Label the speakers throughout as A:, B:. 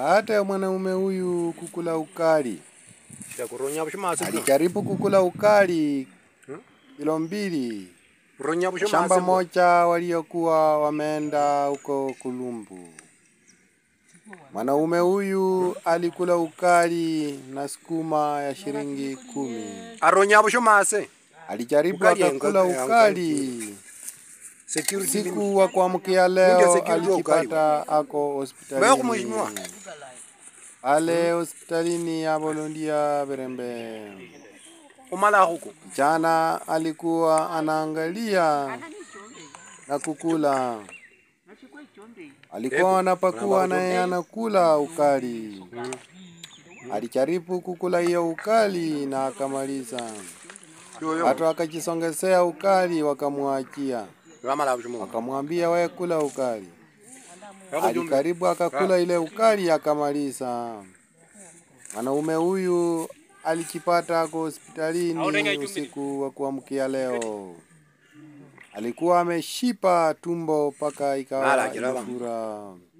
A: baada ya mwanaume huyu kukula ukali.
B: kuronya bushimasi
A: Alijaribu kukula ukali
B: Hmm?
A: kilo mbili
B: kuronya bushimasi
A: shamba moja waliokuwa wameenda huko Kulumbu. Mwanaume huyu alikula ukali na sukuma ya shilingi kumi.
B: aronya bushimasi
A: Alijaribu
B: Ukali ya
A: akakula
B: ngozi- ya
A: ukali.
B: security
A: Siku wa kuamkia
B: Ndio
A: leo
B: security wa
A: alijipata ako
B: Wewe kumheshimiwa?
A: hospitalini. Ale hospitalini ya Bolondia Berembe.
B: umala huko
A: Kijana alikuwa anaangalia na kukula. Alikuwa anapakua naye anakula ukali. Alijaribu kukula hiyo ukali na akamaliza.
B: yoyo
A: Watu wakajisongezea ukali wakamwachia.
B: amala bushimasi
A: Wakamwambia wewe kula ukali. Alikaribu akakula ile ukali akamaliza. Mwanaume huyu alijipata ako hospitalini usiku wa kuamkia leo. Alikuwa ameshipa tumbo mpaka ikawa
B: Mara kiraba.
A: imefura.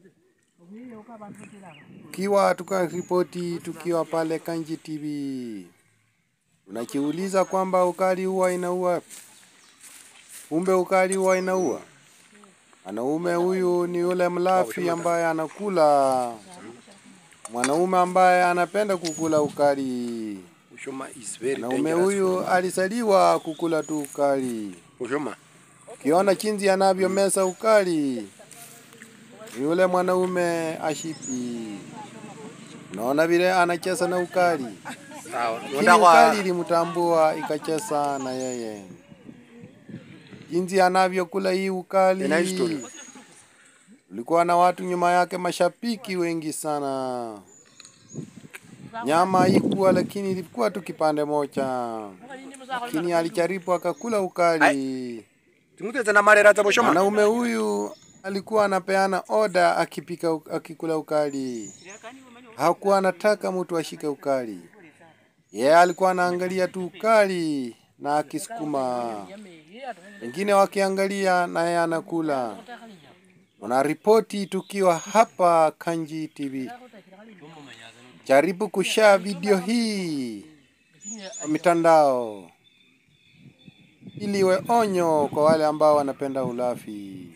A: Ukiwa tukaripoti tukiwa pale Kanji TV, unajiuliza kwamba ukali huwa inaua, kumbe ukali huwa inaua. Mwanaume huyu ni yule mlafi ambaye anakula, mwanaume ambaye anapenda kukula ukali.
B: bushima is very
A: Mwanaume
B: dangerous
A: huyu alisaliwa kukula tu ukali.
B: bushima
A: Ukiona jinsi anavyomeza ukali, ni yule mwanaume ashipi. Unaona vile anacheza na ukali,
B: sawa
A: lakini
B: nenda
A: ukali
B: kwa
A: ilimtambua ikacheza na yeye. Jinsi anavyokula hii ukali,
B: Ina history.
A: ulikuwa na watu nyuma yake, mashabiki wengi sana. Nyama haikuwa, lakini ilikuwa tu kipande moja, lakini alijaribu akakula ukali.
B: tinguteze na marera za bushima
A: Mwanaume huyu alikuwa anapeana oda akipika u- akikula ukali. Hakuwa anataka mtu ashike ukali. Yeye alikuwa anaangalia tu ukali na akisukuma. Wengine wakiangalia na yeye anakula. Unaripoti tukiwa hapa Kanji TV. Jaribu kushare video hii kwa mitandao ili iwe onyo kwa wale ambao wanapenda ulafi.